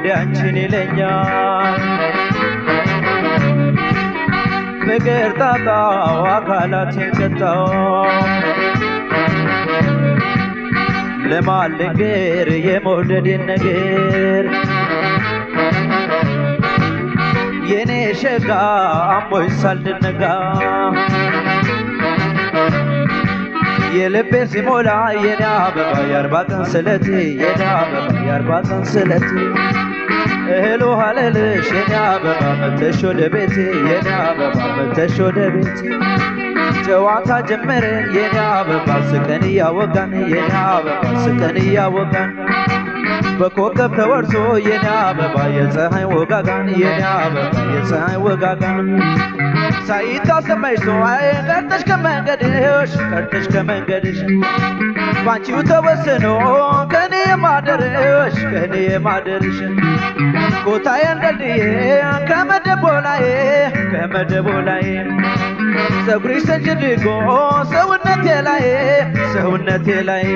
ሆዴ አንቺን ይለኛል ፍቅር ጣጣው አካላቴን ቀጣው ለማን ልንገር የመውደዴን ነገር የኔ ሸጋ አሞኝ ሳልድነጋ የልቤ ሲሞላ የኔ አበባ የአርባ ቀን ስለቴ የኔ አበባ የአርባ ቀን ስለቴ እህል ውሃ ልልሽ የኔ አበባ መተሽ ወደ ቤቴ የኔ አበባ መተሽ ወደ ቤቴ ጨዋታ ጀመርን የኔ አበባ ስቀን እያወጋን የኔ አበባ ስቀን እያወጋን በኮከብ ተወርሶ የኔ አበባ የፀሐይ ወጋጋን የኔ አበባ የፀሐይ ወጋጋን ሳይታሰመሽ ሰዋይ ቀርተሽ ከመንገድሽ ቀርተሽ ከመንገድሽ ባንቺው ተወስኖ ከኔ የማደርሽ ከኔ የማደርሽ ኮታዬ እንደልዬ ከመደቦ ላይ ከመደቦ ላይ ፀጉርሽ ተንጭድጎ ሰውነቴ ላይ ሰውነቴ ላይ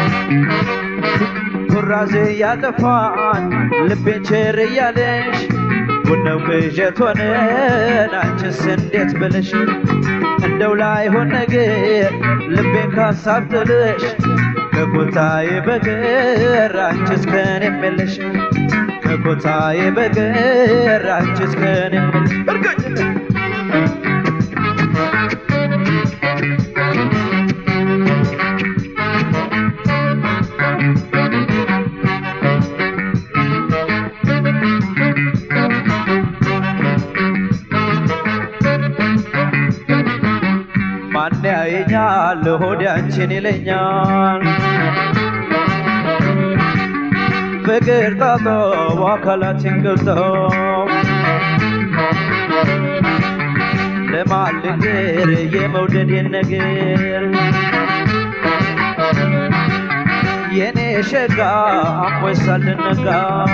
ኩራዜ ያጠፋን ልቤን ቸር እያለሽ ቡነው ቅዠት ሆነን አንቺስ እንዴት ብለሽ እንደው ላይሆን ነገር ልቤን ካሳብ ጥልሽ ከኮታዬ በቀር አንቺስ ከኔ የለሽ ከኮታዬ በቀር አንቺስ ከኔ የለሽ እርግጥ ማን ያየኛል ሆዴ አንቺን ይለኛል ፍቅር ጣጦ አካላችን ገብቶ ለማን ልንገር የመውደዴን ነገር የኔ ሸጋ አሞኝ ሳልነጋ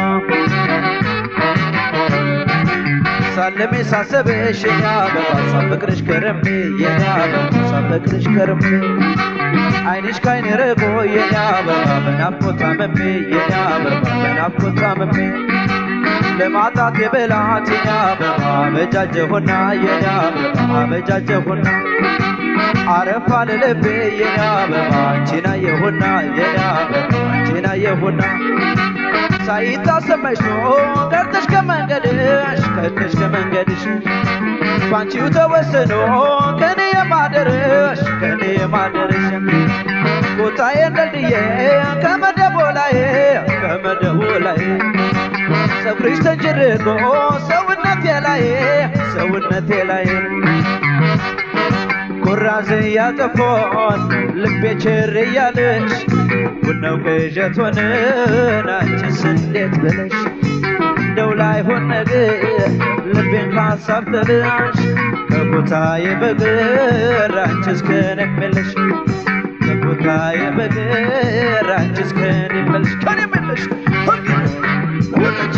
ሳለሜ ሳሰብሽ የኔ አበባ ሳፈቅርሽ ከረሜ የኔ አበባ ሳፈቅርሽ ከረሜ አይንሽ ካይኔ ርቆ የኔ አበባ በናፍቆት ታመሜ የኔ አበባ በናፍቆት ታመሜ ለማጣት የበላት የኔ አበባ አበጃጀሁና የኔ አበባ አበጃጀሁና አረፋ ለልቤ የኔ አበባ አንቺን አየሁና የኔ አበባ አንቺን አየሁና ሳይታሰመሽ ነው ቀርተሽ ከመንገድሽ ቀርተሽ ከመንገድሽ ባንቺው ተወስኖ ከኔ የማደርሽ ከኔ የማደርሽ ቦታዬ እንደልድዬ ከመደቦ ላይ ከመደቦ ላይ ፀጉርሽ ተንጭርቆ ሰውነቴ ላይ ሰውነቴ ላይ ኩራዝ ያጠፎን ልቤ ችር እያለሽ ቡናው ቅዠት ሆነን አንቺስ እንዴት ብለሽ እንደው ላይሆን ነገር ልቤን ካሳብ ጥልሽ ከቦታዬ በግር አንቺስ ከኔ የለሽ ከቦታዬ በግር አንቺስ ከኔ የለሽ ከኔ የለሽ ወለች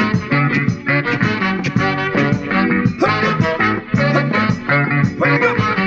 Wake up!